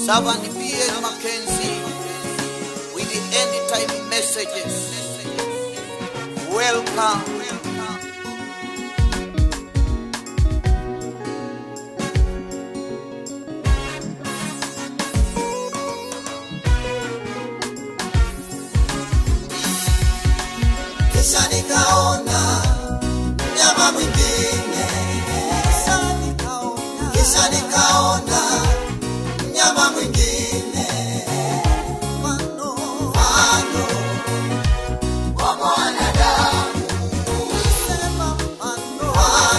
Servant B.N. Mackenzie with the end time messages. Welcome. kisha nikaona mnyama mwingine, kisha nikaona mnyama mwingine mfano wa mwanadamu, mfano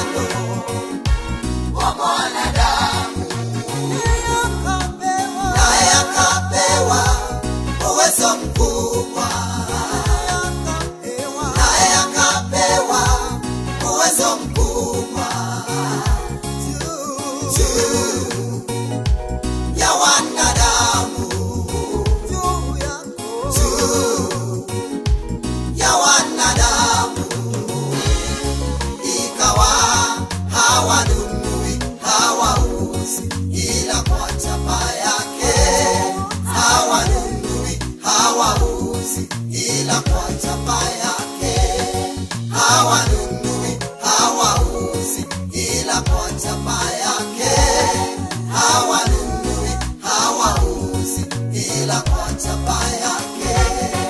wa mwanadamu, naye akapewa uwezo mkubwa naye akapewa uwezo mkubwa juu ya wanadamu, juu ya wanadamu, ikawa hawanunui hawauzi, ila kwa chapa yake hawanunui hawauzi, ila kwa chapa yake hawanunui hawauzi, ila kwa chapa yake hawanunui hawauzi, ila kwa chapa yake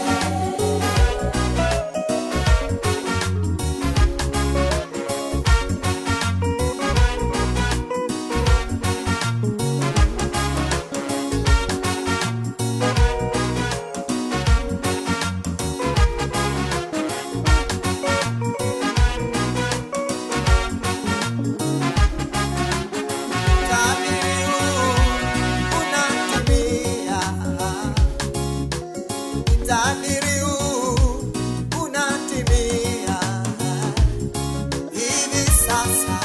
Utabiri huu unatimia hivi sasa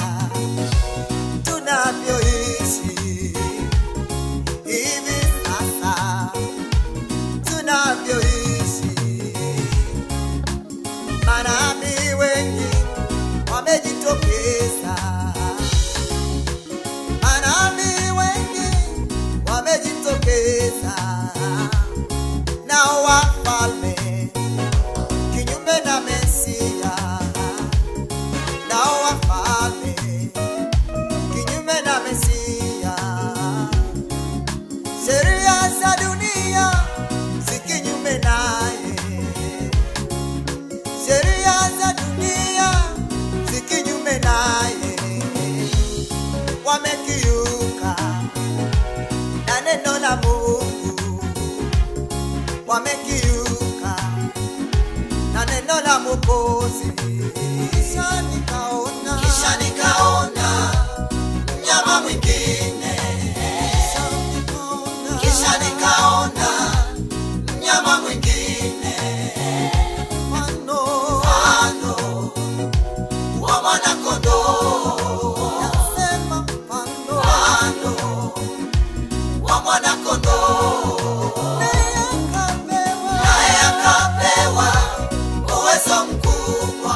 tunavyoishi, hivi sasa tunavyoishi, manabii wengi wamejitokeza manabii wengi wamejitokeza na wafalme kinyume na Mesia, na wafalme kinyume na Mesia. Sheria za dunia si kinyume naye, sheria za dunia si kinyume naye, wamekiuka na neno la Mungu wamekiuka na neno la Mwokozi. Kisha nikaona, kisha nikaona mnyama mwingine, kisha nikaona mnyama mwingine mfano mfano wa mwanakondoo, nasema mfano mfano wa mwanakondoo naye akapewa uwezo mkubwa,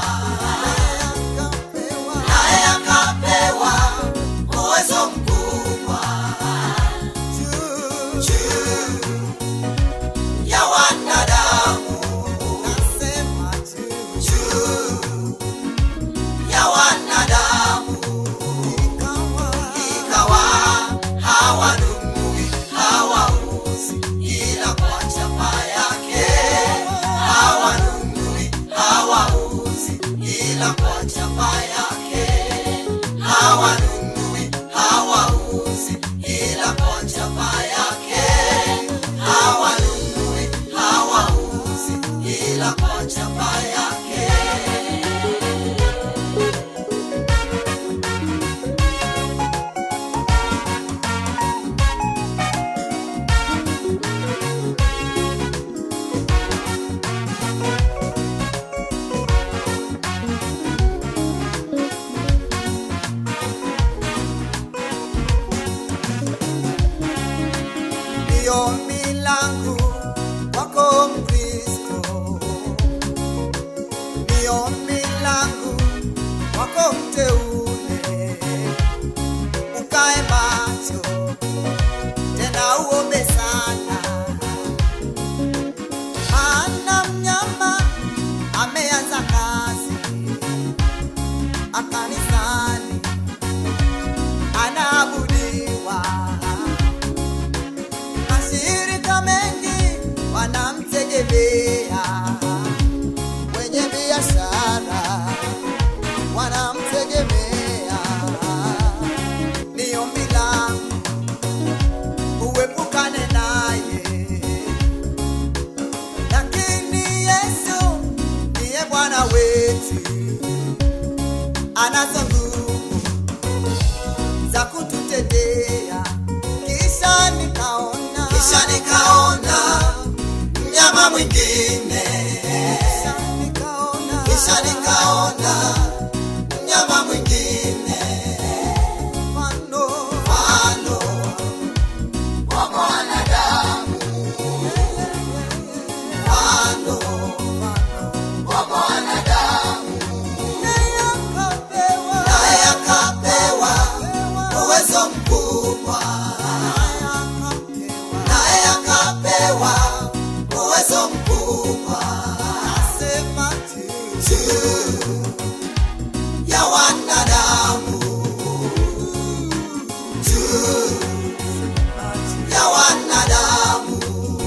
naye akapewa uwezo mkubwa juu ya wanadamu, juu ya wanadamu, ikawa hawanunui hawauzi, ila kwa chapa yake hawanunui hawauzi, ila kwa chapa yake hawanunui hawauzi, ila kwa chapa yake hawanunui hawauzi, ila kwa chapa yake ndiyo milangu wako Mkristo, ndiyo milangu wako mteule, ukae macho tena uombe kisha nikaona kisha nikaona mnyama mwingine kisha nikaona kisha nikaona mnyama mwingine mfano mfano wa mwanadamu mfano wa mwanadamu naye akapewa naye akapewa uwezo mkubwa naye akapewa uwezo mkubwa sema juu ya wanadamu juu ya wanadamu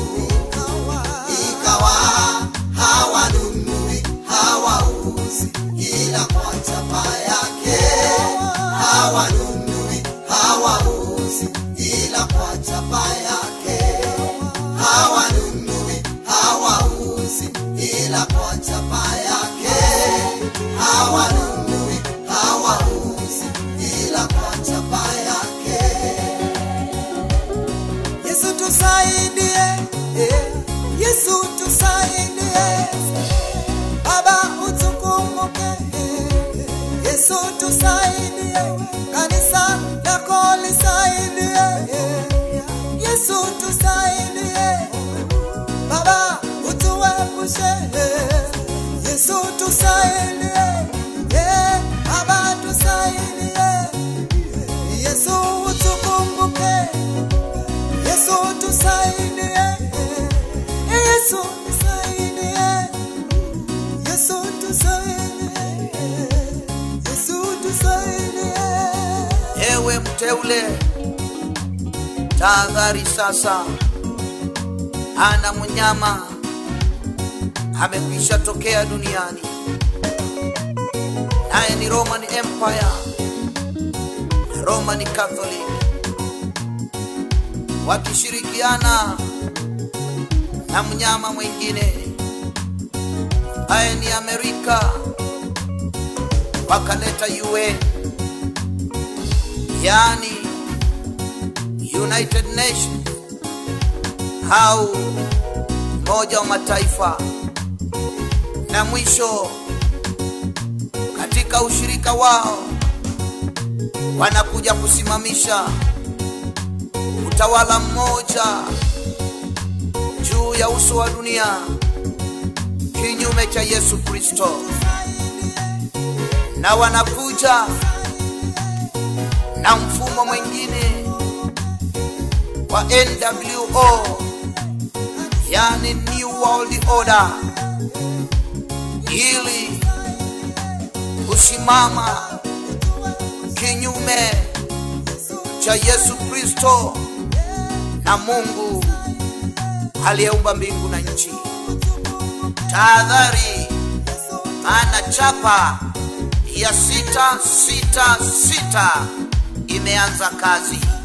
ikawa hawanunui hawauzi ila kwa chapa yake hawanunui hawauzi ila kwa chapa yake hawanunui hawauzi ila kwa chapa yake hawanunui hawauzi ila kwa chapa yake Yesu tusaidie, eh, Yesu tusaidie, Baba utukumbuke, eh, Yesu tusaidie, kanisa lako lisaidie, eh, Yesu tusaidie, Baba utuepushe, eh, Yesu tusaidie, eh, Baba tusaidie, Yesu utukumbuke. Yesu tusaidie, Yesu tusaidie, Yesu tusaidie, Yesu tusaidie. Ewe mteule, tahadhari sasa, ana mnyama amekwisha tokea duniani, naye ni Roman Empire, Roman Catholic, wakishirikiana na mnyama mwingine ambaye ni Amerika, wakaleta UN yani United Nations au Umoja wa Mataifa, na mwisho katika ushirika wao wanakuja kusimamisha utawala mmoja juu ya uso wa dunia kinyume cha Yesu Kristo, na wanakuja na mfumo mwingine wa NWO, yani New World Order, ili kusimama kinyume cha Yesu Kristo na Mungu aliyeumba mbingu na nchi. Tahadhari, maana chapa ya sita sita sita imeanza kazi.